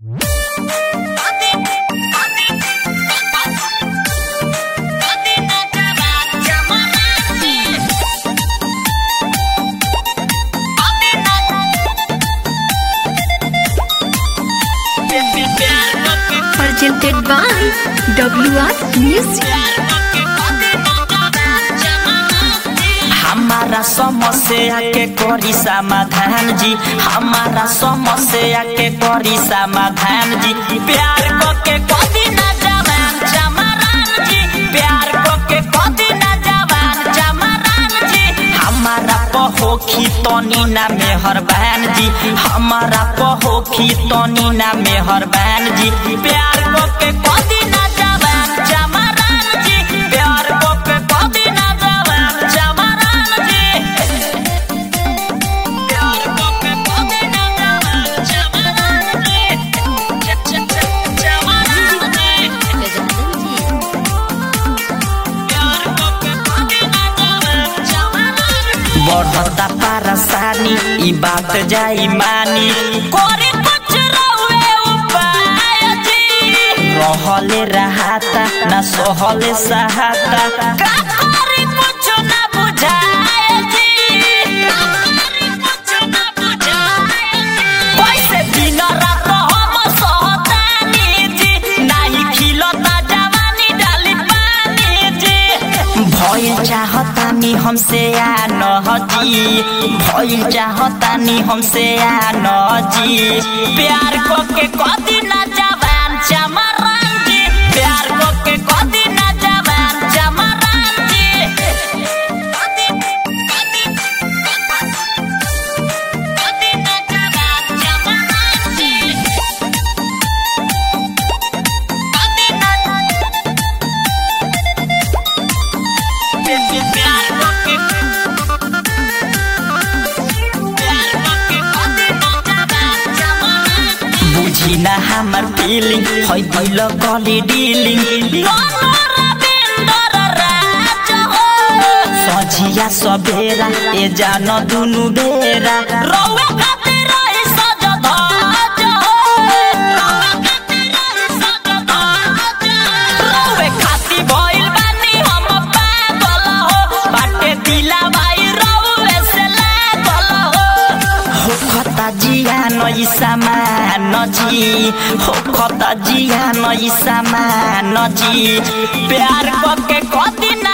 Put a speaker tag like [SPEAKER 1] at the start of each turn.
[SPEAKER 1] presented by WR Music.
[SPEAKER 2] हमारा समस्या के करी समाधान जी हमारा समस्या के करी समाधान जी प्यार को के कदी ना जवान जमरान जी प्यार को के कदी ना जवान जमरान जी हमारा पहोखी तनी ना मेहरबान जी हमारा पहोखी तनी ना मेहरबान जी प्यार को के कदी ना जवान जमरान जी प्यार को के कदी ना जवान जमरान जी प्यार को के कदी ना जवान जमरान जी जमरान जी प्यार को के कदी ना जवान जमरान जी बढ़ता परेशानी ई बात जाई मानी करे कुछ रहुए उपाय जी रहले रहाता ना सहले सहाता का करे कुछ ना बुझाए जी का करे कुछ ना बुझाए जी कैसे दिन रात हम सहतानी जी नाही खिलता जवानी डाली पानी जी भइल चाहतानी हमसे आ न जी भइल चाहतानी हमसे आ न जी प्यार को के कदी ना जवान चमरान जी प्यार को के कदी ना जवान चमरान जी कदी कदी कदी ना जवान चमरान जी कदी ना प्यार को के प्यार को के कदी ना जवान चमरान बुझी ना हमर फीलिंग है भइल गली डीलिंग सझिया सबेरा ए जान दुनु बेरा रौवे खातिर रही सज धज रौवे खातिर रही सज धज रौवे खातिर भइल बानी हम पागल हो बाटे दिला भाई रौवे से लागल हो हो खता जिया नई सामान जी हो खता जिया नई सामान जी प्यार को के कदी ना